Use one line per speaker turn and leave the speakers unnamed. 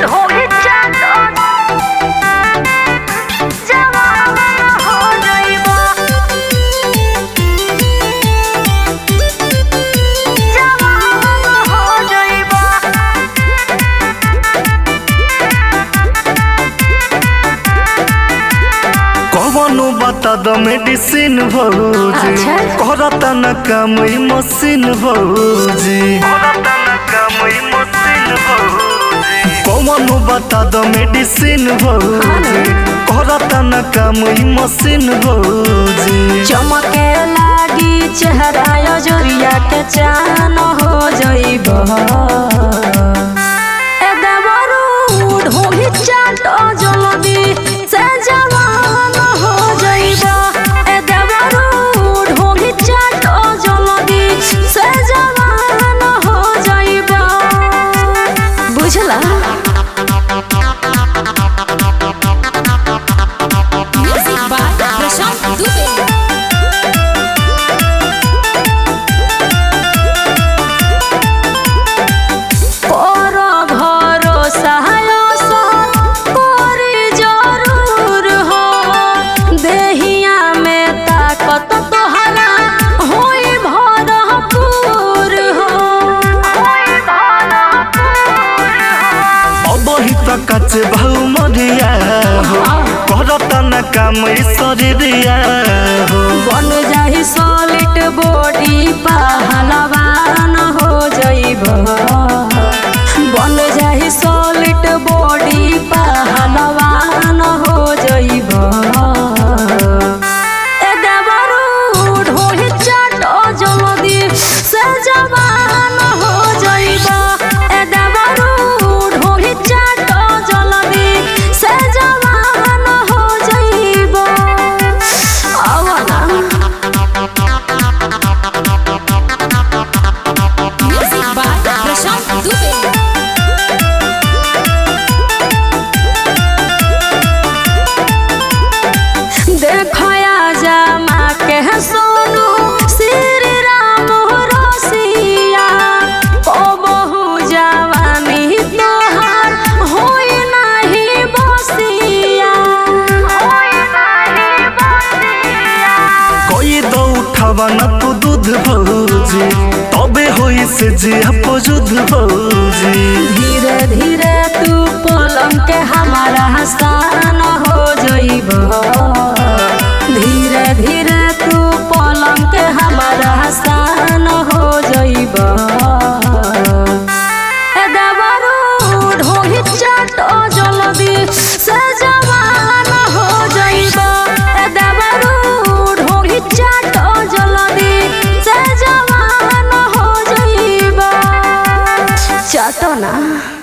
ढोली चाटो जवान हो जाइबो जवान हो जाइबो
कवनो बता द मेडिसिन भौजी
अच्छा।
करता न काम ई मशीन भौजी करता न काम ई मशीन भौजी कवनो बता द मेडिसिन भौजी करता न काम ई मशीन भौजी
चमके लागी चेहरा जोरिया के चान हो जाइब ए देवरू ढोली चाटो जल्दी से जवान हो जाइब ए देवरू ढोली चाटो जल्दी से जवान हो जाइब बुझला
Music by Prashant Dubey.
कर भरोसा करी जरूर हो देहिया में ताकत तोहरा होई भरपूर हो
अब ही त कच भाउ मरिया हो करता न काम ई शरीरिया हो
बन जाही सॉलिड बॉडी पहलवान हो जाइब बन जाही सॉलिड बॉडी पहलवान हो जाइब ए देवरू ढोली चाटो जल्दी से जवान हो जाइब ए देवरू ढोली चाटो जल्दी से जवान हो जाइब आवना
Music by Prashant Dubey.
देखया जामा के सोनू श्री राम रसिया ओ बहु जवानी तोहार होई नाही बसिया होई नाही बसिया
कोई दो उठावा न तू दूध भौजी तबे होई से जिया पजुद भौजी
धीरे धीरे तू पलंग के हमारा हसान हो जाइब धीरे धीरे तू पलंग के हमारा हसान हो जाइब ए देवरू ढोली चाटो जल्दी से जवान हो जाइब ए देवरू ढोली चाटो जल्दी से जवान हो जाइब चाटो ना